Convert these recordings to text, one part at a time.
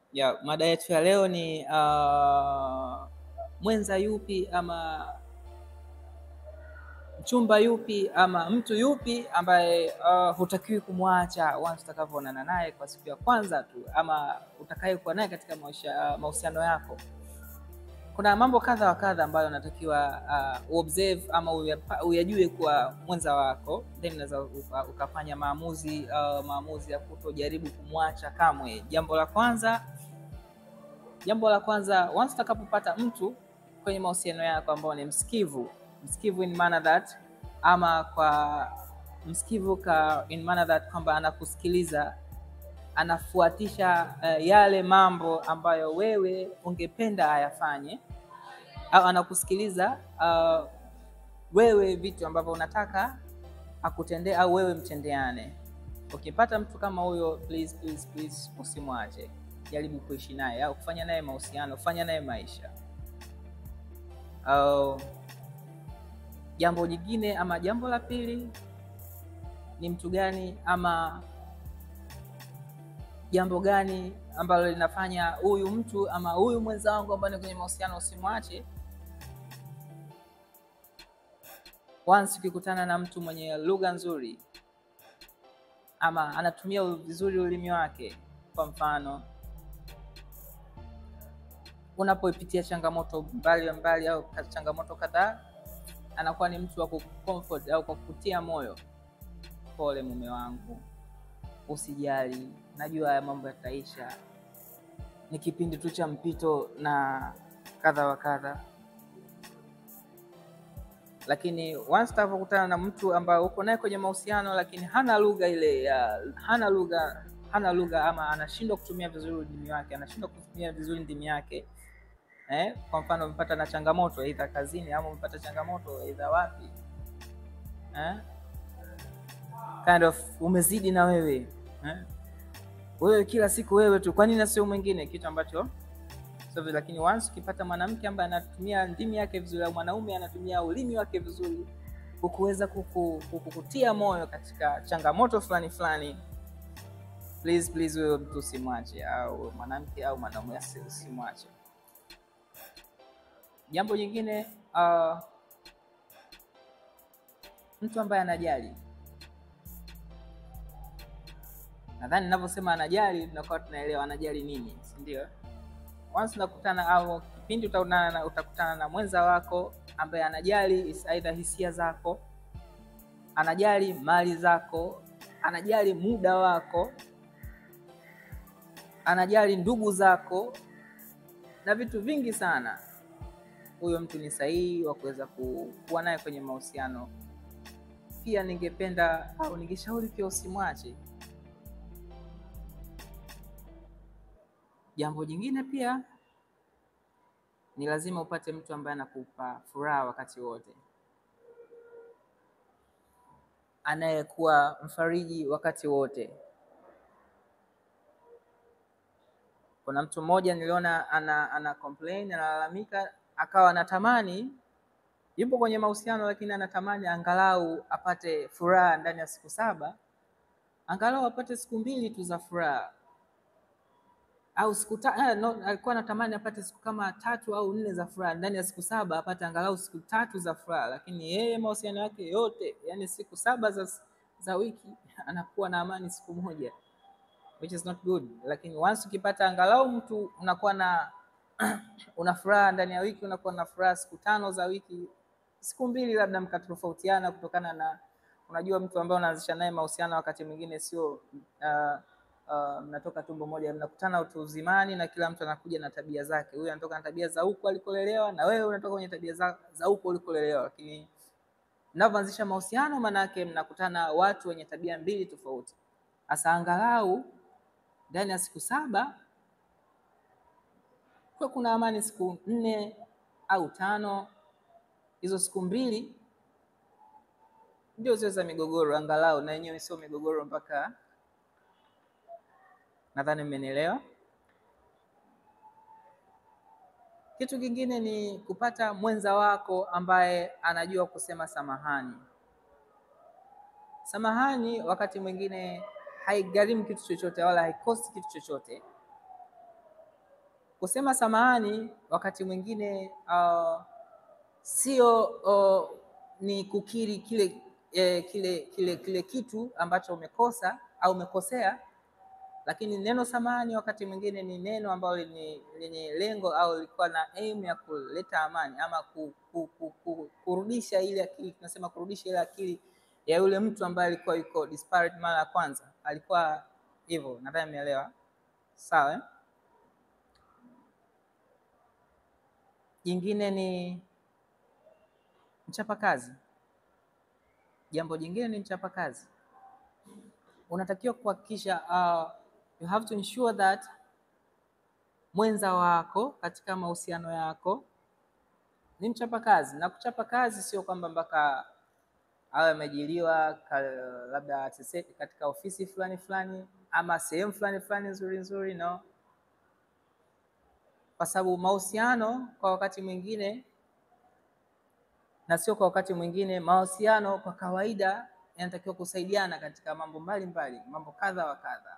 Ya, mada yetu ya leo ni uh, mwenza yupi ama mchumba yupi ama mtu yupi ambaye uh, hutakiwi kumwacha once utakavyoonana naye kwa siku ya kwanza tu, ama utakayekuwa naye katika maisha- uh, mahusiano yako. Kuna mambo kadha wa kadha ambayo unatakiwa uh, uobserve ama uyapa- uyajue kwa mwenza wako, then unaweza uka- ukafanya maamuzi uh, maamuzi ya kutojaribu kumwacha kamwe. Jambo la kwanza jambo la kwanza once utakapopata mtu kwenye mahusiano yako ambao ni msikivu msikivu in manner that ama kwa msikivu ka in manner that kwamba anakusikiliza anafuatisha uh, yale mambo ambayo wewe ungependa ayafanye au anakusikiliza uh, wewe vitu ambavyo unataka akutendee au wewe mtendeane ukipata mtu kama huyo please, please, please usimwache jaribu kuishi naye au kufanya naye mahusiano kufanya naye maisha au jambo jingine ama jambo la pili ni mtu gani ama jambo gani ambalo linafanya huyu mtu ama huyu mwenza wangu ambaye ni kwenye mahusiano usimwache once ukikutana na mtu mwenye lugha nzuri ama anatumia vizuri ulimi wake kwa mfano unapoipitia changamoto mbali mbali au ka- changamoto kadhaa anakuwa ni mtu wa kucomfort au kwa kutia moyo pole mume wangu usijali najua haya mambo yataisha ni kipindi tu cha mpito na kadha wa kadha lakini once utakapokutana na mtu ambaye uko naye kwenye mahusiano lakini hana lugha ile ya hana lugha hana lugha ama anashindwa kutumia vizuri ulimi wake anashindwa kutumia vizuri ndimi yake eh? kwa mfano umepata na changamoto aidha kazini ama umepata changamoto aidha wapi eh? kind of umezidi na wewe eh? wewe kila siku wewe tu kwa nini na sio mwingine kitu ambacho sio vizuri. lakini once ukipata mwanamke ambaye anatumia ndimi yake vizuri au mwanaume anatumia ulimi wake vizuri kukuweza kuku- kukutia moyo katika changamoto fulani fulani please please wewe mtu usimwache au mwanamke au mwanaume asi- usimwache jambo jingine uh, mtu ambaye anajali nadhani ninavyosema anajali tunakuwa tunaelewa anajali nini si ndio once unakutana au kipindi utakutana na, utakutana na mwenza wako ambaye anajali is- aidha hisia zako anajali mali zako anajali muda wako anajali ndugu zako na vitu vingi sana huyo mtu ni sahihi wa kuweza ku- kuwa naye kwenye mahusiano pia ningependa au ningeshauri pia usimwache jambo jingine pia ni lazima upate mtu ambaye anakupa furaha wakati wote anayekuwa mfariji wakati wote kuna mtu mmoja niliona ana, ana complain analalamika akawa anatamani yupo kwenye mahusiano lakini anatamani angalau apate furaha ndani ya siku saba angalau apate siku mbili tu za furaha au siku ta, eh, no, alikuwa anatamani apate siku kama tatu au nne za furaha ndani ya siku saba apate angalau siku tatu za furaha lakini yeye mahusiano yake yote yani siku saba za, za wiki anakuwa na amani siku moja which is not good lakini once ukipata angalau mtu unakuwa na una furaha ndani ya wiki unakuwa na furaha siku tano za wiki siku mbili labda mkatofautiana kutokana na unajua mtu ambaye unaanzisha naye mahusiano wakati mwingine sio uh, uh, mnatoka tumbo moja mnakutana utu uzimani na kila mtu anakuja na tabia zake huyu anatoka na tabia za huku alikolelewa na wewe unatoka kwenye tabia za, za huku ulikolelewa lakini mnavyoanzisha mahusiano maanake mnakutana watu wenye tabia mbili tofauti hasa angalau ndani ya siku saba kuwe kuna amani siku nne au tano hizo siku mbili ndio zile za migogoro angalau na yenyewe sio migogoro mpaka nadhani mmenielewa kitu kingine ni kupata mwenza wako ambaye anajua kusema samahani samahani wakati mwingine haigharimu kitu chochote wala haikosti kitu chochote kusema samahani wakati mwingine uh, sio uh, ni kukiri kile, eh, kile kile kile kitu ambacho umekosa au umekosea, lakini neno samahani wakati mwingine ni neno ambalo lenye lengo au lilikuwa na aim ya kuleta amani ama ku, ku, ku, ku, kurudisha ile akili, tunasema kurudisha ile akili ya yule mtu ambaye alikuwa yuko disparate mara ya kwanza, alikuwa hivyo. Nadhani umeelewa, sawa eh? Jingine ni mchapakazi. Jambo jingine ni mchapakazi, unatakiwa kuhakikisha uh, you have to ensure that mwenza wako katika mahusiano yako ni mchapakazi. Na kuchapa kazi sio kwamba mpaka awe ameajiriwa labda katika ofisi fulani fulani ama sehemu fulani fulani nzuri nzuri, no, kwa sababu mahusiano kwa wakati mwingine na sio kwa wakati mwingine, mahusiano kwa kawaida yanatakiwa kusaidiana katika mambo mbalimbali, mambo kadha wa kadha.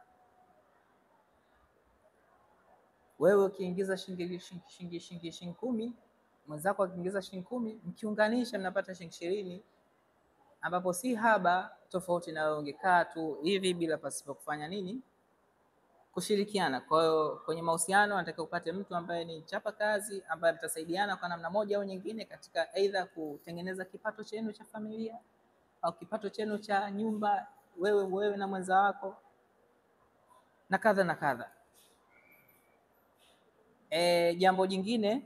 Wewe ukiingiza shilingi shilingi shilingi shilingi kumi, mwenzako akiingiza shilingi kumi, mkiunganisha mnapata shilingi ishirini, ambapo si haba, tofauti na wewe ungekaa tu hivi bila pasipo kufanya nini, kushirikiana. Kwa hiyo kwenye mahusiano anatakiwa upate mtu ambaye ni chapa kazi, ambaye mtasaidiana kwa namna moja au nyingine katika aidha kutengeneza kipato chenu cha familia au kipato chenu cha nyumba, wewe wewe na mwenza wako na kadha na kadha. E, jambo jingine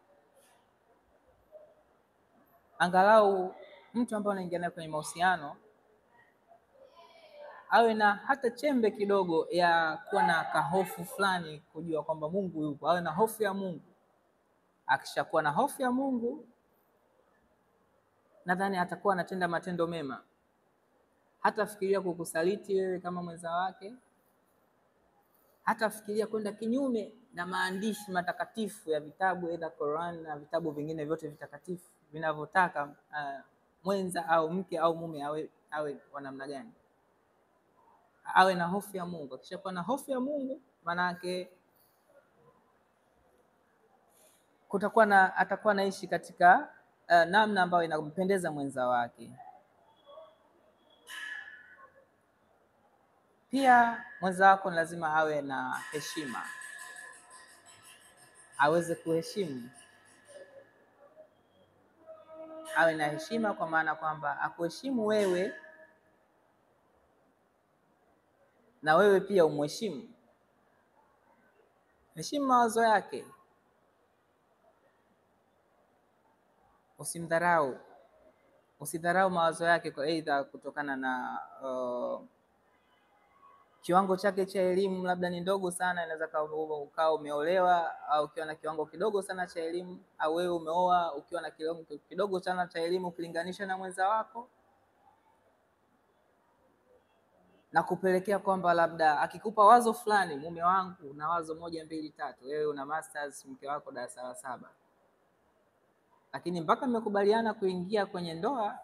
angalau mtu ambaye anaingia naye kwenye mahusiano awe na hata chembe kidogo ya kuwa na kahofu fulani, kujua kwamba Mungu yupo, awe na hofu ya Mungu. Akishakuwa na hofu ya Mungu, nadhani atakuwa anatenda matendo mema, hatafikiria kukusaliti wewe kama mwenza wake, hatafikiria kwenda kinyume na maandishi matakatifu ya vitabu aidha Qur'an na vitabu vingine vyote vitakatifu vinavyotaka uh, mwenza au mke au mume awe awe wa namna gani awe na hofu ya Mungu. Akishakuwa na hofu ya Mungu, maana yake kutakuwa na atakuwa naishi katika uh, namna ambayo inampendeza mwenza wake. Pia mwenza wako ni lazima awe na heshima, aweze kuheshimu, awe na heshima, kwa maana kwamba akuheshimu wewe na wewe pia umheshimu. Heshimu mawazo yake, usimdharau, usidharau mawazo yake kwa aidha kutokana na uh, kiwango chake cha elimu labda ni ndogo sana, inaweza ukawa umeolewa au ukiwa na kiwango kidogo sana cha elimu, au wewe umeoa ukiwa na kiwango kidogo sana cha elimu ukilinganisha na mwenza wako na kupelekea kwamba labda akikupa wazo fulani, mume wangu na wazo moja mbili tatu, wewe una masters, mke wako darasa la saba, lakini mpaka mmekubaliana kuingia kwenye ndoa,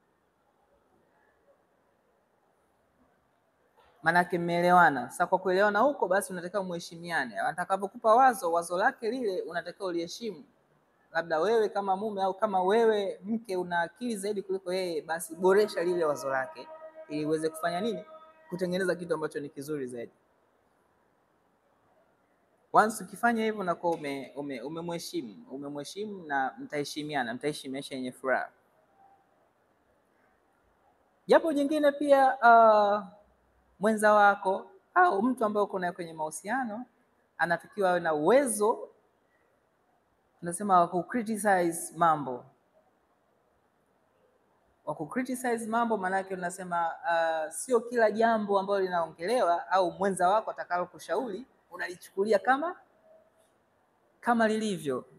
maanake mmeelewana. Sasa kwa kuelewana huko, basi unatakiwa muheshimiane. Atakapokupa wazo, wazo lake lile unatakiwa uliheshimu. Labda wewe kama mume au kama wewe mke una akili zaidi kuliko yeye, basi boresha lile wazo lake ili uweze kufanya nini kutengeneza kitu ambacho ni kizuri zaidi. Once ukifanya hivyo unakuwa umemheshimu ume, ume umemheshimu na mtaheshimiana, mtaishi maisha yenye furaha. Jambo jingine pia, uh, mwenza wako au mtu ambaye uko naye kwenye mahusiano anatakiwa awe na uwezo, tunasema wa ku criticize mambo wa ku criticize mambo, maanake unasema uh, sio kila jambo ambalo linaongelewa au mwenza wako atakalo kushauri unalichukulia kama kama lilivyo.